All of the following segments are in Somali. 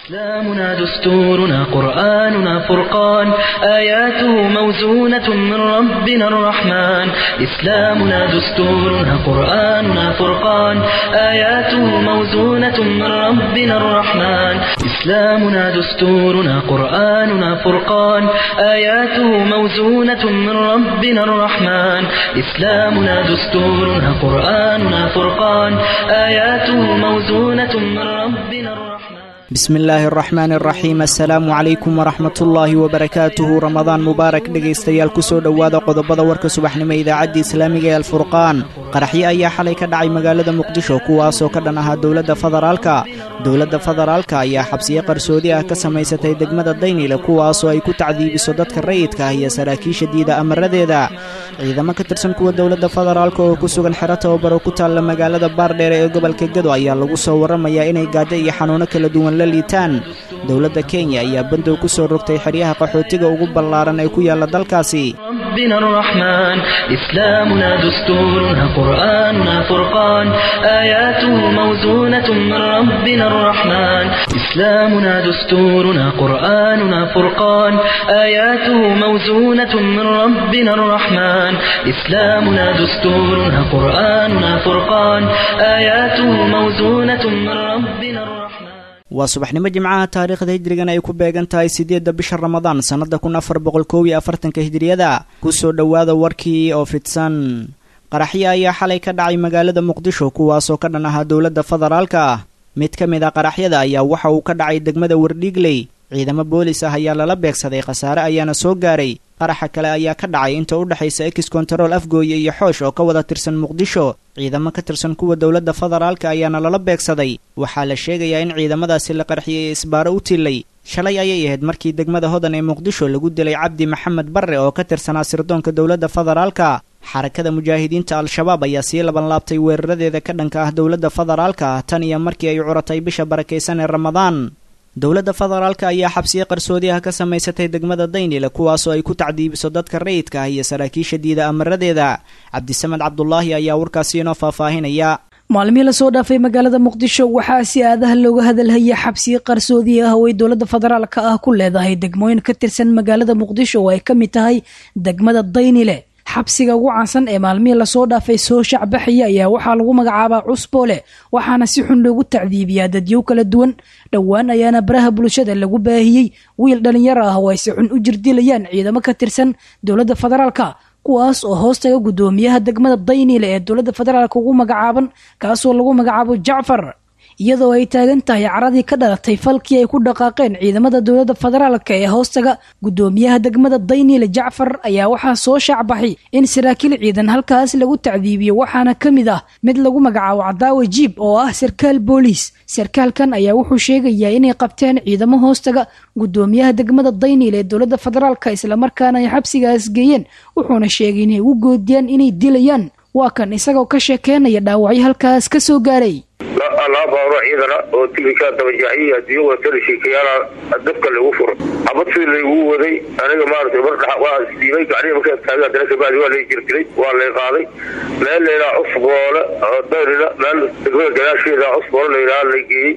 إسلامنا دستورنا قرآننا فرقان آياته موزونة من ربنا الرحمن إسلامنا دستورنا قرآننا فرقان آياته موزونة من ربنا الرحمن إسلامنا دستورنا قرآننا فرقان آياته موزونة من ربنا الرحمن إسلامنا دستورنا قرآننا فرقان آياته موزونة من ربنا الرحمن bismi illaahi araxmaan araxiim assalaamu calaykum waraxmatullaahi wabarakaatuhu ramadaan mubaarak dhegaystayaal kusoo dhowaada qodobada warka subaxnimo idaacadda islaamiga ee alfurqaan qaraxyo ayaa xalay ka dhacay magaalada muqdisho kuwaasoo ka dhan ahaa dowladda federaalka dowladda federaalka ayaa xabsiyo qarsoodi ah ka samaysatay degmada daynile kuwaasoo ay ku tacdiibiso dadka rayidka ah iyo saraakiisha diida amaradeeda ciidamo ka tirsan kuwa dowladda federaalka oo ku sugan xero tababaro ku taalla magaalada baardheere ee gobolka gedo ayaa lagu soo warramayaa inay gaajo iyo xanuuno kala duwan la liitaan dowladda kenya ayaa bandow ku soo rogtay xeryaha qaxootiga ugu ballaaran ee ku yaalla dalkaasi ربنا الرحمن إسلامنا دستورنا قرآننا فرقان آياته موزونة من ربنا الرحمن إسلامنا دستورنا قرآننا فرقان آياته موزونة من ربنا الرحمن إسلامنا دستورنا قرآننا فرقان آياته موزونة من ربنا الرحمن waa subaxnimo jimcaha taariikhda hijrigan ay ku beegan tahay siddeedda bisha ramadaan sannada kun afar boqol koob iyo afartanka hijriyada kusoo dhowaada warkii oo fidsan qaraxyo ayaa xalay ka dhacay magaalada muqdisho kuwaasoo ka dhan ahaa dowladda federaalka ah mid ka mid a qaraxyada ayaa waxa uu ka dhacay degmada wardhiigley ciidamo boolis ah ayaa lala beegsaday khasaare ayaana soo gaaray qaraxa kale ayaa ka dhacay inta u dhexaysa ex kontarool afgooye iyo xoosh oo ka wada tirsan muqdisho ciidamo ka tirsan kuwa dowladda federaalka ayaana lala beegsaday waxaa la sheegayaa in ciidamadaasi la qarxiyey ee isbaaro u tilay shalay ayay ahayd markii degmada hodan ee muqdisho lagu dilay cabdi maxamed barre oo ka tirsanaa sirdoonka dowladda federaalka xarakada mujaahidiinta al-shabaab ayaa sii labanlaabtay weeraradeeda ka dhanka ah dowladda federaalka tan iyo markii ay curatay bisha barakaysan ee ramadaan dowladda federaalka ayaa xabsiyo qarsoodi ah ka samaysatay degmada daynile kuwaasoo ay ku tacdiibiso dadka rayidka ah iyo saraakiisha diida amaradeeda cabdisamed cabdulaahi ayaa warkaasi inoo faahfaahinaya maalmihii lasoo dhaafay magaalada muqdisho waxaa si aadaha looga hadalhaya xabsiyo qarsoodi ah oo ay dowladda federaalka ah ku leedahay degmooyin ka tirsan magaalada muqdisho oo ay ka mid tahay degmada daynile xabsiga ugu caansan ee maalmihii lasoo dhaafay soo shacbaxaya ayaa waxaa lagu magacaabaa cusboole waxaana si xun loogu tacdiibiyaa dadyow kala duwan dhowaan ayaana baraha bulshada lagu baahiyey wiil dhalinyaro ah oo ay si xun u jirdilayaan ciidamo ka tirsan dowladda federaalka kuwaas oo hoostaga guddoomiyaha degmada daynile ee dowladda federaalka ugu magacaaban kaasoo lagu magacaabo jacfar iyadoo ay taagan tahay caradii ka dhalatay falkii ay ku dhaqaaqeen ciidamada dowladda federaalka ee hoostaga guddoomiyaha degmada daynile jacfar ayaa waxaa soo shaacbaxay in saraakiil ciidan halkaas lagu tacdiibiyo waxaana ka mid ah mid lagu magacaabo cadaawe jiib oo ah sarkaal booliis sarkaalkan ayaa wuxuu sheegayaa inay qabteen ciidamo hoostaga guddoomiyaha degmada daynile ee dowladda federaalka islamarkaana ay xabsigaas geeyeen wuxuuna sheegay inay ugu goodiyaan inay dilayaan waa kan isagoo ka sheekeynaya dhaawacyo halkaas ka soo gaaray laba baaro ciidana oo tignika dabajaxyihi adduunya watana sheekayaala dabka lagu furo xabad sidii laygu waday aniga maarata mar waa isdiibay gacnihi markaa taagay haddana kabacdi waa lay jirdiray waa lay qaaday meel laydhaha cusboole oo dayrina meel degmada gadaasheeda cusboole layidhaha lay geeyey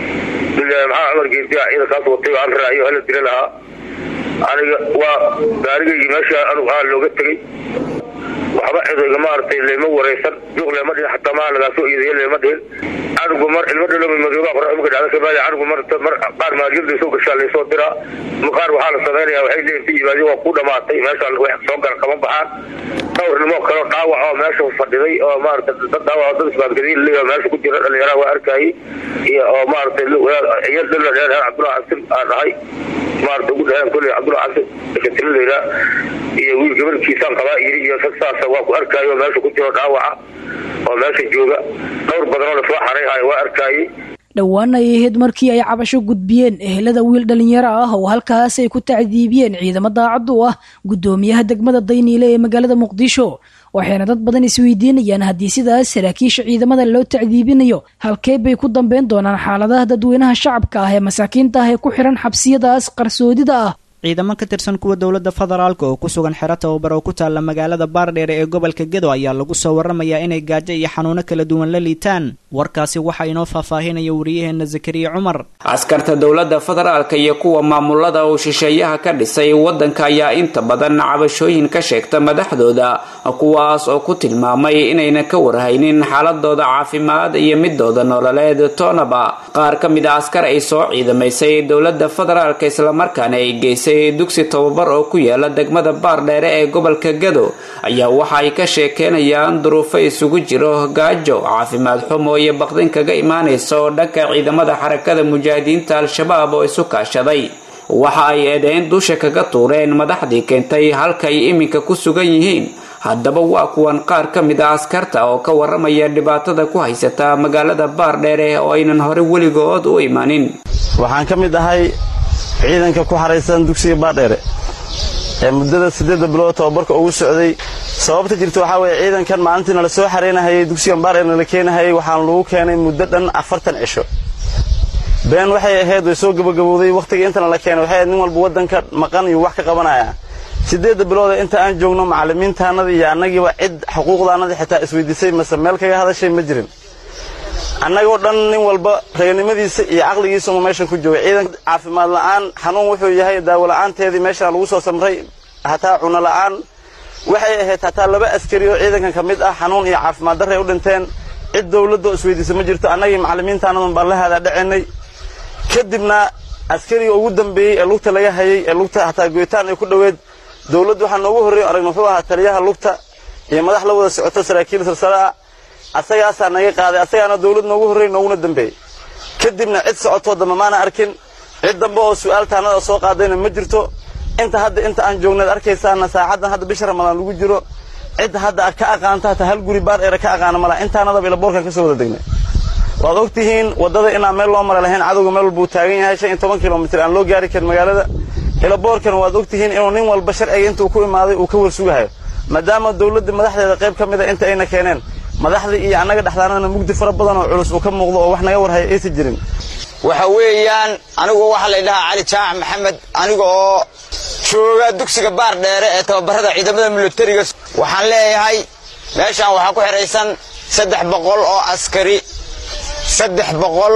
maxaa cumar geediya ciidankaas watay aan raaciyo hala dila lahaa aniga waa gaarigaygii meesha anugu aa looga tegey waxba cidayga maaragtay lama waraysan duuq lama dhihin xataa maa lagaasoo iidayo lama dhihin canugu mar ilmo dhaloma madooba qorax marka dhacda kabaadi canugu mar mar qaar maalyada soo gashaa laysoo diraa qaar waxaa la samaynaya waxay leeyihin inta yimaadeen waa ku dhamaatay meesha wax soo gala kama baxaan dhowrnimo kaloo dhaawac oo meesha fadhiday oo maarata dad dhaawac dad isbaadgadiin leeyahay meesha ku jira dhalinyaraha waa arkayay iyo oo maaragtay iyo dhala dheer cabdullahi cabsin aan ahay maarata ugu dhaheen kolley cabdullahi cabsin katila layidhaa iyo wiil gabarkiisaan qabaa yiri iyo rag saasa waa ku arkaayo meesha ku jiro dhaawaca oo meesha jooga dhowr badanoo lasoo xarayhayo waa arkaayey dhowaan ay ahayd markii ay cabasho gudbiyeen ehelada wiil dhalinyaro ah oo halkaas ay ku tacdiibiyeen ciidamo daacad u ah guddoomiyaha degmada dayniile ee magaalada muqdisho waxayna dad badan isweydiinayaan haddii sidaas saraakiisha ciidamada loo tacdiibinayo halkee bay ku dambeyn doonaan xaaladaha dadweynaha shacabka ah ee masaakiinta ah ee ku xiran xabsiyadaas qarsoodida ah ciidamo ka tirsan kuwa dowladda federaalka oo ku sugan xero tababar oo ku taalla magaalada baardheere ee gobolka gedo ayaa lagu soo warramayaa inay gaajo iyo xanuuno kala duwan la liitaan warkaasi waxaa inoo faahfaahinaya wariyaheenna zakariya cumar askarta dowladda federaalka iyo kuwa maamulada uu shisheeyaha ka dhisay waddanka ayaa inta badan cabashooyin ka sheegta madaxdooda kuwaas oo ku tilmaamay inayna ka warhaynin xaaladooda caafimaad iyo midooda nololeed toonaba qaar ka mid a askar ay soo ciidamaysay dowladda federaalka islamarkaana ay geysay dugsi tababar oo ku yaala degmada baardheere ee gobolka gado ayaa waxa ay ka sheekeynayaan duruufo isugu jiro gaajo caafimaad xumo iyo baqdin kaga imaanaysa oo dhanka ciidamada xarakada mujaahidiinta al-shabaab oo isu kaashaday waxa ay eedeyn dusha kaga tuureen madaxdii keentay halka ay iminka ku sugan yihiin haddaba waa kuwan qaar ka mid a askarta oo ka waramaya dhibaatada ku haysata magaalada baardheere oo aynan hore weligood u imanin waxaan ka mid ahay ciidanka ku xaraysan dugsiga baardheere ee muddada siddeedda bilood tababarka ugu socday sababta jirta waxaa weeye ciidankan maalintiina la soo xaraynahayay dugsigan baardheerna la keenahayay waxaan lagu keenay muddo dhan afartan cisho been waxay ahayd way soo gabagabowday wakhtiga intana la keenay waxay ahayd nin walba waddanka maqan iyo wax ka qabanaya siddeedda bilooda inta aan joogno macallimiintaannada iyo annagiiba cid xuquuqdaannada xitaa isweydiisay mase meel kaga hadashay ma jirin annagoo dhan nin walba raganimadiisa iyo caqligiisuma meeshan ku joogay ciidan caafimaad la'aan xanuun wuxuu yahay daawo la'aanteedii meeshaan lagu soo samray hataa cuno la'aan waxay ahayd hataa laba askari oo ciidankan ka mid ah xanuun iyo caafimaad darray u dhinteen cid dawladdaoo isweydiisa ma jirto annagii macallimiintaannadan baan la haadaa dhacaynay kadibna askariga ugu dambeeyey ee lugta laga hayay ee lugta hataa goyitaan ay ku dhoweed dawladdu waxaa noogu horreeyo aragna wuxuu ahaa taliyaha lugta iyo madax la wada socoto saraakiil silsale ah asagaasaa naga qaaday asagaana dawlad noogu horreey nooguna dambeeyey kadibna cid socotoo dambe maana arkin cid dambe oo su'aal taannada soo qaadayna ma jirto inta hadda inta aan joognayd arkaysaana saacaddan hadda bisha ramadaan lagu jiro cid hadda ka aqaanta hataa hal guri baar eera ka aqaana malaha intaanadaba ilaboorkan ka soo wada degnay waad og tihiin waddada inaan meel loo mara lahayn cadowga meel walbuu taagan yahay shan iyo toban kilomitir aan loo gaari karin magaalada ilaboorkan waad og tihiin inuu nin walba sharciga intuu ku imaaday uu ka warsugahayo maadaama dawladda madaxdeeda qayb ka mida inta ayna keeneen madaxdii iyo annaga dhexdaanadana mugdi fara badan oo culus uu ka muuqdo oo wax naga warhaya aysan jirin waxa weeyaan anigu waxaa la ydhahaa cali jaamac maxamed aniga oo jooga dugsiga baar dheere ee tababarada ciidamada militariga waxaan leeyahay meeshaan waxaa ku xidhaysan saddex boqol oo askari saddex boqol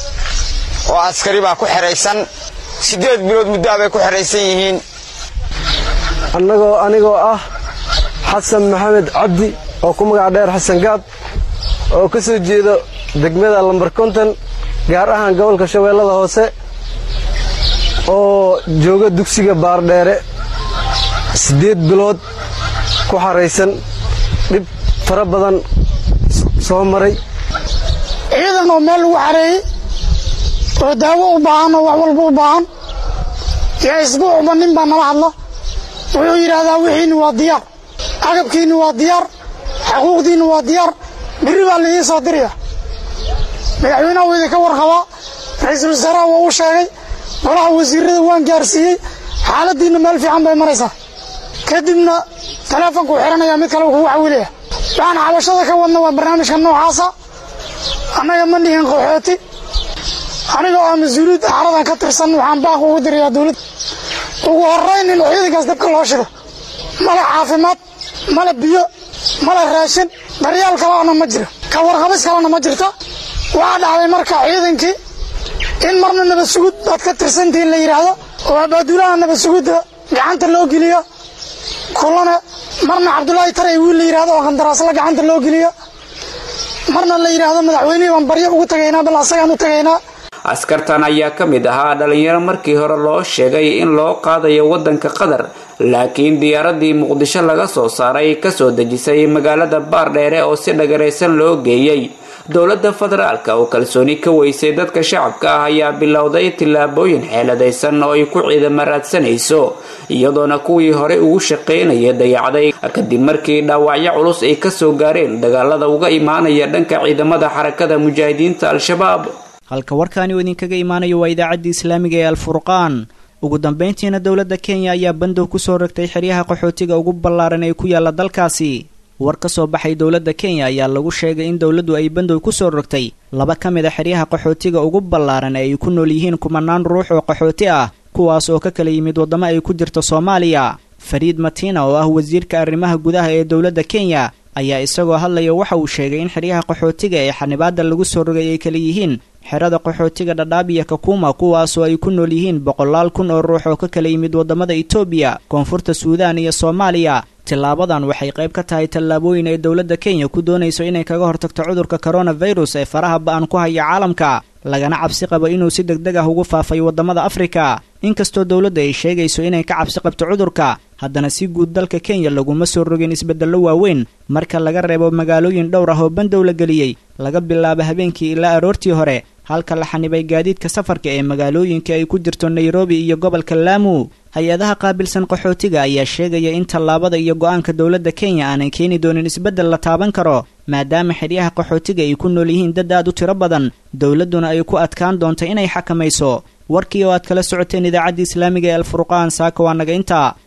oo askari baa ku xidhaysan siddeed bilood muddoa bay ku xidhaysan yihiin annagoo anigoo ah xasan maxamed cabdi oo ku magac dheer xasan gaab oo ka soo jeedo degmada lambar konton gaar ahaan gobolka shabeellada hoose oo jooga dugsiga baardheere siddeed bilood ku xaraysan dhib fara badan soo maray ciidan oo meel lagu xareeyey oo daawo u baahan oo wax walba u baahan yaa isbuucba nin baa nala hadla wuxuu yidhaahdaa wixiinni waa diyaar agabkiinni waa diyaar xuquuqdiinni waa diyaar birri baa laidin soo diraya madaxweynaha wuu idinka warqabaa ra-iisul wasaaraha waa u sheegay golaha wasiirada waan gaarsiiyey xaaladdiinna meel fiican bay maraysaa kadibna taleefonkuu xidhanaya mid kale kugu xawilaya waxaan xabashada ka wadna waa barnaamijka noocaasa annaga ma nihin qaxooti aniga oo mas-uuliyadda xaradan ka tirsan waxaan baaq ugu dirayaa dawladda ugu horrayn in ciidankaas dabka loo shido male caafimaad male biyo male raashin daryaal kaleana ma jiro ka warqabis kalena ma jirto waxaa dhacday marka ciidankii in marna nabad sugud baad ka tirsantihiin la yidhaahdo oo abaaduulaha nabad sugudda gacanta loo geliyo kulana marna cabdulaahi taray wiil la yidhahdo oo qandaraasla gacanta loo geliyo marna la yidhaahdo madaxweynihii baan baryo ugu tagaynaa bal asagaan u tagaynaa askartan ayaa ka mid ahaa dhalinyaro markii hore loo sheegay in loo qaadayo waddanka qatar laakiin diyaaradii muqdisho laga soo saaray kasoo dejisay magaalada baardheere oo si dhagaraysan loo geeyey dowladda federaalka oo kalsooni ka weysay dadka shacabka ah ayaa bilowday tillaabooyin xeeladaysan oo ay ku ciidamo raadsanayso iyadoona kuwii hore ugu shaqaynaya dayacday kadib markii dhaawacyo culus ay kasoo gaareen dagaalada uga imaanaya dhanka ciidamada xarakada mujaahidiinta al-shabaab halka warkaani uu idinkaga imaanayo waa idaacaddii islaamiga ee alfurqaan ugu dambeyntiina dowladda kenya ayaa bandow kusoo rogtay xeryaha qaxootiga ugu ballaaran ee ku yaala dalkaasi war ka soo baxay dowladda kenya ayaa lagu sheegay in dowladdu ay bandow kusoo rogtay laba ka mid a xeryaha qaxootiga ugu ballaaran ee ay ku nool yihiin kumanaan ruux oo qaxooti ah kuwaas oo ka kala yimid waddamo ay ku jirto soomaaliya fariid matina oo ah wasiirka arrimaha gudaha ee dowladda kenya ayaa isagoo hadlaya waxa uu sheegay in xeryaha qaxootiga ee xanibaadda lagu soo rogay ay kala yihiin xerada qaxootiga dhadhaab iyo kakuma kuwaasoo ay ku nool yihiin boqolaal kun oo ruux oo ka kala yimid waddamada etoobiya koonfurta suudaan iyo soomaaliya tilaabadan waxay qayb ka tahay tallaabooyin ay dowladda kenya ku doonayso inay kaga hortagto cudurka koronafirus ee faraha ba-an ku haya caalamka lagana cabsi qabo inuu si deg deg ah ugu faafay waddamada afrika inkastoo dowladda ay sheegayso inay ka cabsi qabto cudurka haddana si guud dalka kenya laguma soo rogin isbeddello waaweyn marka laga reebo magaalooyin dhowr ah oo bandow la geliyey laga bilaabo habeenkii ilaa aroortii hore halka la xanibay gaadiidka safarka ee magaalooyinka ay ku jirto nairobi iyo gobolka laamu hay-adaha qaabilsan qaxootiga ayaa sheegaya in tallaabada iyo go-aanka dowladda kenya aanay keeni doonin isbeddel la taaban karo maadaama xeryaha qaxootiga ay ku nool yihiin dad aad u tiro badan dowladduna ay ku adkaan doonto inay xakamayso warkii oo aad kala socoteen idaacadda islaamiga ee alfurqaan saaka waa naga intaa